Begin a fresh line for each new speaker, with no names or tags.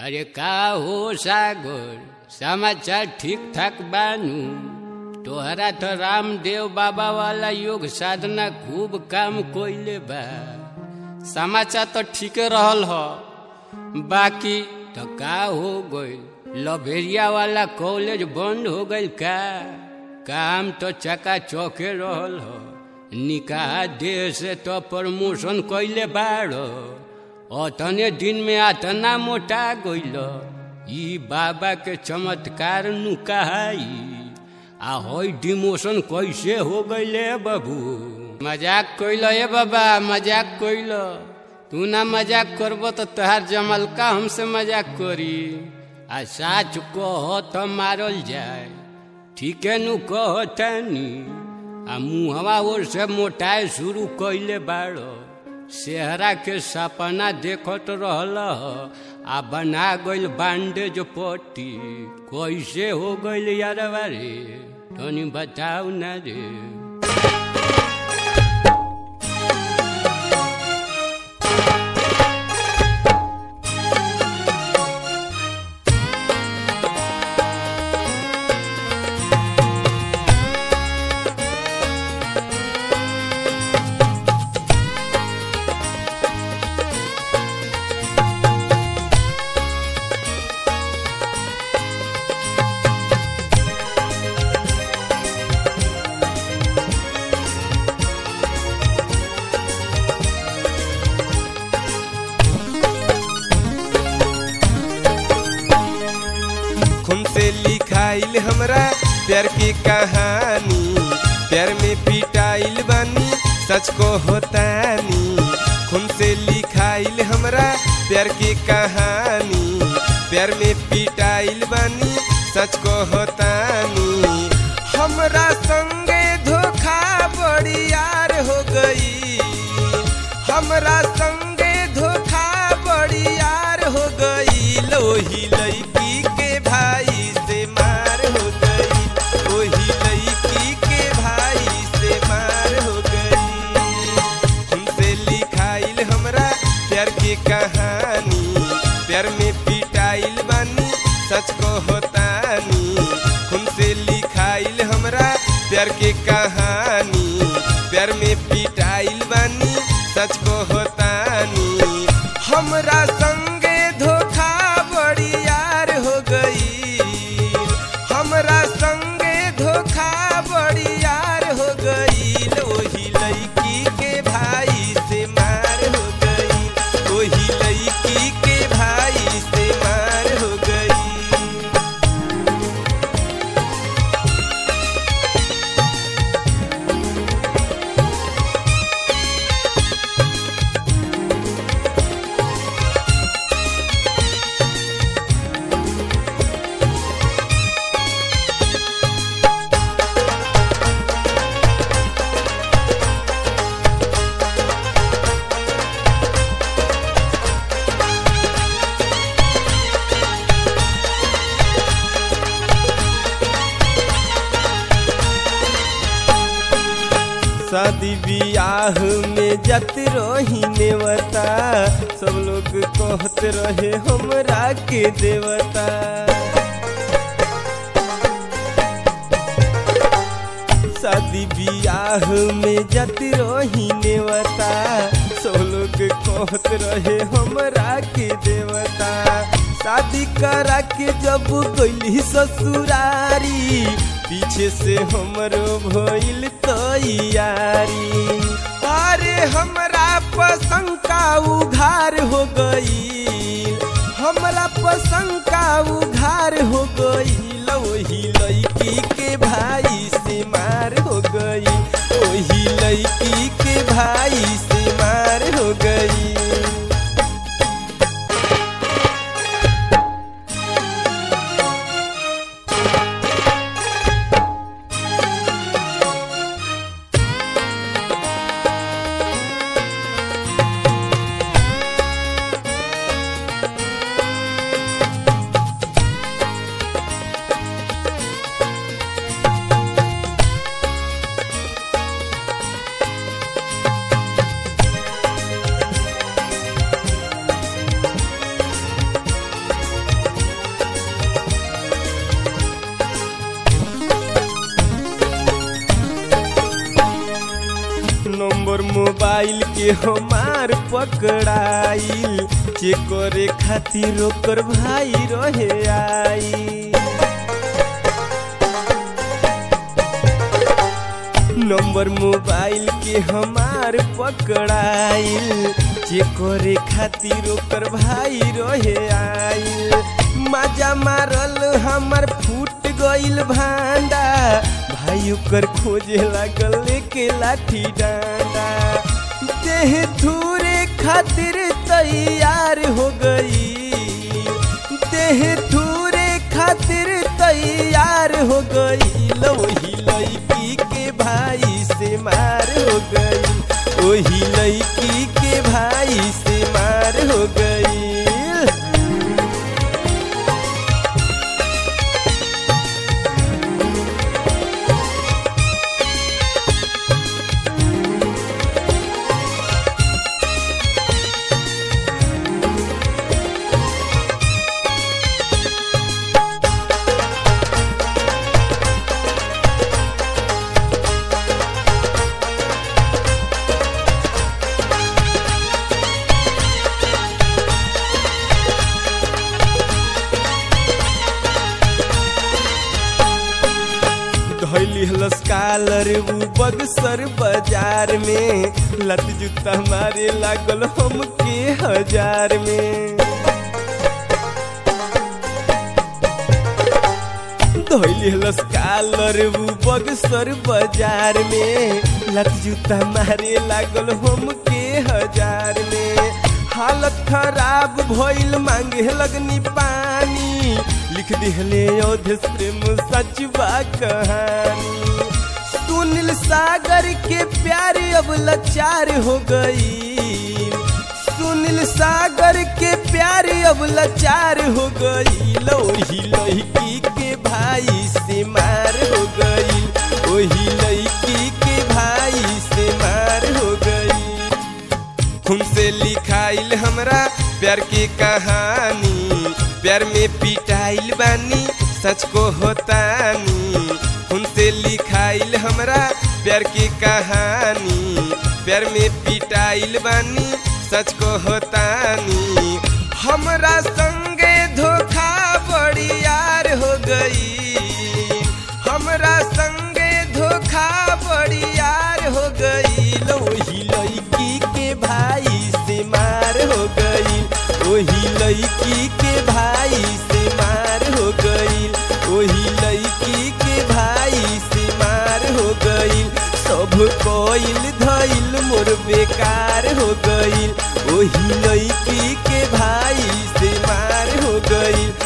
अरे का हो सागर समाचार ठीक ठाक बानू तोहरा तो रामदेव बाबा वाला योग साधना खूब काम कोइले बा समाचार तो ठीके रहल ह बाकी तो का हो गइल लभेरिया वाला कॉलेज बंद हो गइल का काम तो चका चौके रहल ह निकाह देह से तो प्रमोशन कैले बाड़ अतने दिन में अतना मोटा गइल ई बाबा के चमत्कार नु कहाई आ होई डिमोशन कैसे हो गइले बाबू मजाक कइल ए बाबा मजाक कइल तू ना मजाक करब तो तोहार जमलका हमसे मजाक करी आ साच कह तो मारल जाए ठीके नु कह तानी आ मुहवा ओर से मोटाए शुरू कैले बाड़ सेहरा के सपना देखत रहल आ बना गइल बांडेज पट्टी कैसे हो गइल यार रे तनी बताऊ ना रे
खून से लिखाइल हमरा प्यार की कहानी प्यार में पिटाइल बानी सच को होतानी खून से लिखाइल हमरा प्यार की कहानी प्यार में पिटाइल बानी सच को होतानी हमरा संगे धोखा बड़ी यार हो गई हमरा संगे धोखा बड़ी यार हो गई लोही लड़की के भाई से मार हो गई ओही लड़की के भाई से मार हो गई तुमसे लिखाइल हमरा प्यार की कहानी प्यार में पिटाइल बानी सच को होतानी खुन से लिखाइल हमरा प्यार की कहानी प्यार में पिटाइल बानी सच को होतानी हमरा संगे धोखा बड़ी यार हो गई हमरा संगे धोखा बड़ी यार हो गई ओही लड़की के भाई से मार हो गई ओही लड़की के भाई से मार हो गई शादी बियाह में जत रही नेवता सब लोग कहत रहे हमरा के देवता शादी बियाह में जत रही नेवता सब लोग कहत रहे हमरा के देवता शादी करा के जब गइली ससुरारी पीछे से हमरो भइल तैयारी अरे हमरा पसंद का उघार हो गई हमरा पसंद का उघार हो गई वही लड़की के भाई से मार हो गई वही लड़की के भाई से मार हो गई मोबाइल के हमार पकड़ाइल चेक करे खातिर ओकर भाई रहे आई नंबर मोबाइल के हमार पकड़ाइल चेक करे खातिर ओकर भाई रहे आइल मजा मारल हमर फूट गइल भांडा भाई ओकर खोजे लागल लेके लाठी डांडा देह थूरे खातिर तैयार हो गई देह थूरे खातिर तैयार हो गई वही लड़की के भाई से मार हो गई वही लड़की के भाई से मार हो गई धैली हलस कालर उ बगसर बाजार में लत जूता मारे लागल हमके हजार में धैली हलस कालर उ बगसर बाजार में लत जूता मारे लागल हमके हजार में हालत खराब भइल मांगे लगनी पानी लिख दिहले अवधेश प्रेम सच बा कहानी सुनील सागर के प्यार अब लाचार हो गई सुनील सागर के प्यार अब लाचार हो गई लोही लड़की के भाई से मार हो गई वही लड़की के भाई से मार हो गई हमसे लिखाइल हमरा प्यार की कहानी प्यार में पिटाइल बानी सच को होतानी हमसे लिखाइल हमरा प्यार की कहानी प्यार में पिटाइल बानी सच को होतानी हमरा संगे धोखा बड़ी यार हो गई हमरा संगे धोखा बड़ी यार हो गई वही लड़की के भाई से मार हो गई वही लड़की के भाई से मार हो गई वही लड़की के भाई से मार हो गई सब कोइल धइल मोर बेकार हो गई वही लड़की के भाई से मार हो गई